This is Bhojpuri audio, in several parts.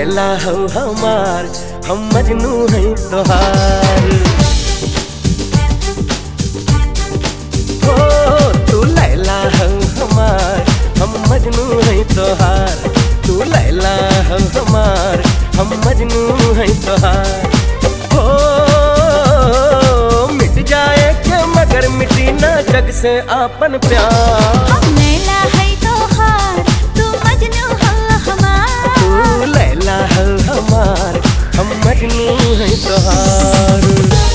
लैला हो हमार हम मजनू हैं तोहार हो तू लैला हो हमार हम मजनू हैं तोहार तू लैला हो हमार हम मजनू हैं तोहार हो मिट जाए के मगर मिटी ना जग से आपन प्यार हम लैला है तोहार तू मजनू हो हमार तू लैला हो हमार हम मजनू हैं तोहार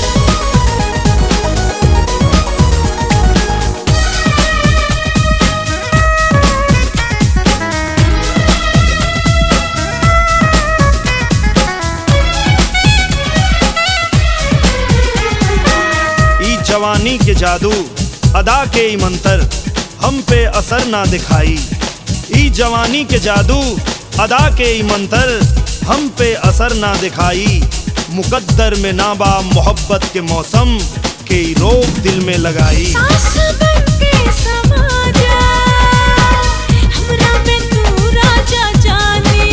ई जवानी के जादू अदा के ई मंतर हम पे असर ना दिखाई ई जवानी के जादू अदा के ई मंतर हम पे असर ना दिखाई मुकद्दर में नाबा मोहब्बत के मौसम के ई रोग दिल में लगाई सास बन के समा जा हमरा में तू राजा जाने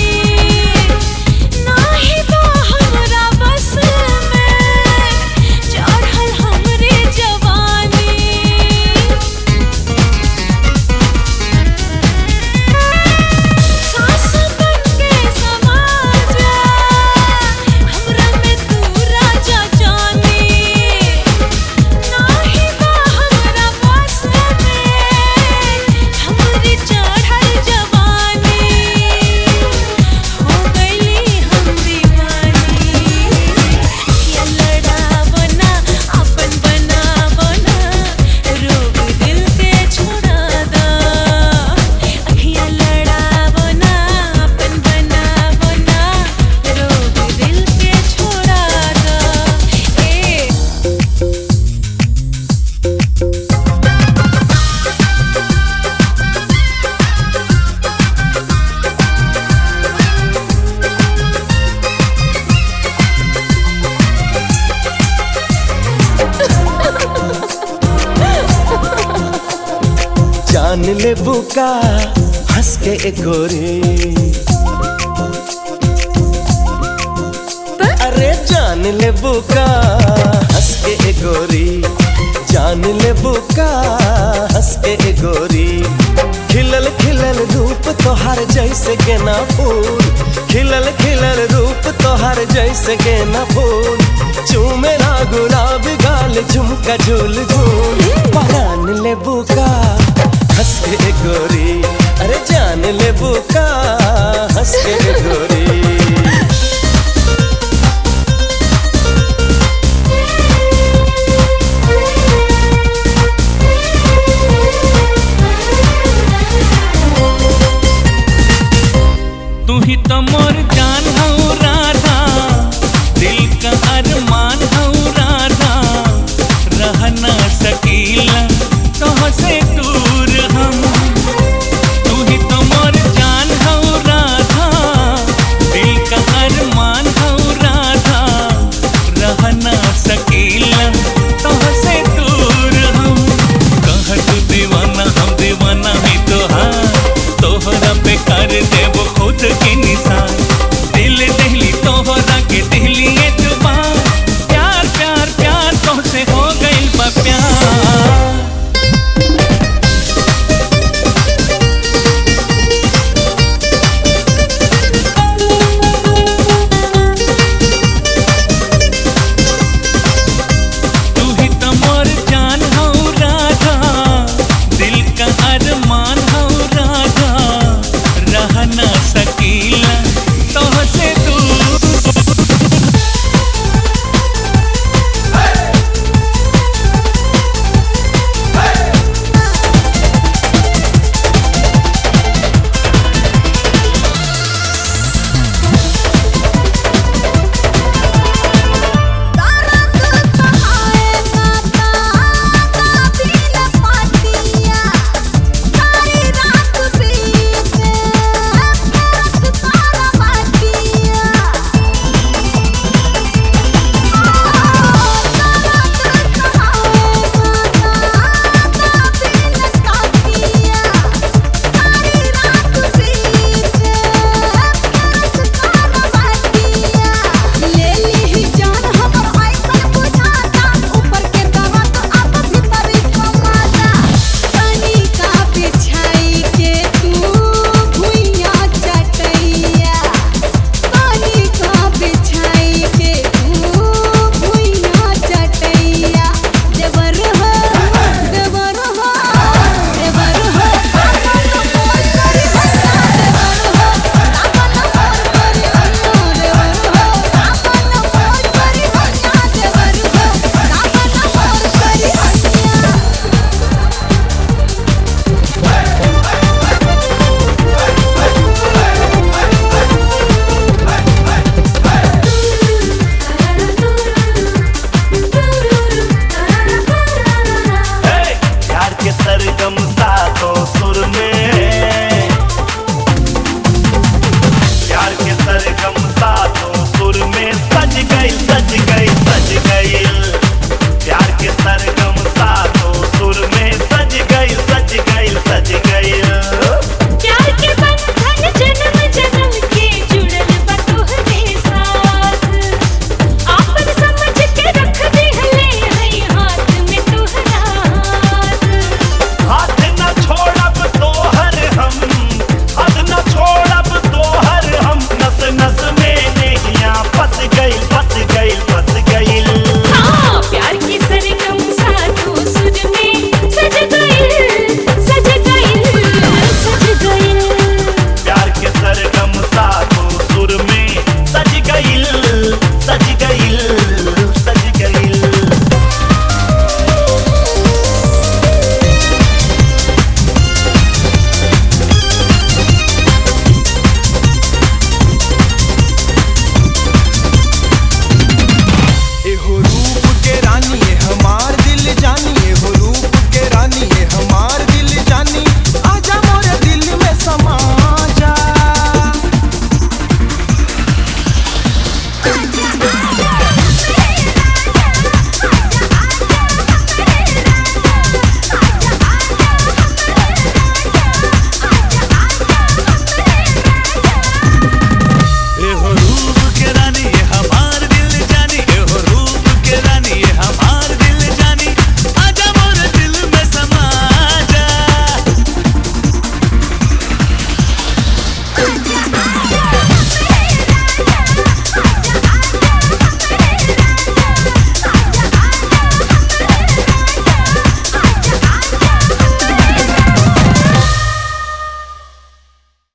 नाही बा हमरा बस में चढ़ल हमरे जवानी सास बन के समा जा हमरा में तू राजा जाने नाही बा हमरा बस में हमरी चढ़ल जवानी हो गईली हम दीवानी या लड़ावो ना अपन बनावो ना रोग दिल के छोड़ा दो अखियाँ लड़ावो ना अपन बनावो ना रोग दिल के छोड़ा दो ए जान ले बुका हंस के एक गोरी अरे जान ले बुका हंस के एक गोरी जान ले बुका हंस के एक गोरी खिलल खिलल रूप तोहार जैसे गेना फूल खिलल खिलल रूप तोहार जैसे गेना फूल चूमेरा गुलाब गाल झुमका झूल झूल परान ले बुका हंस के गोरी अरे जान ले बुका हंस के गोरी तू ही तो मोर जान हऊ राधा दिल का अरमान हऊ राधा रह ना सकीला तो से दूर हम तू ही तो मोर जान हऊ राधा दिल का अरमान हऊ राधा रह ना सकीला तो से दूर हम कह तू दीवाना हम दीवाना है तोहार तोहरा पे कर देव खुद के निशान दिल दहली तोहरा के दहली एतबार प्यार प्यार प्यार तोहसे हो गइल बा प्यार तू ही तो मोर जान हऊ राधा दिल का अरमान हऊ राधा रह ना सकीला तोह से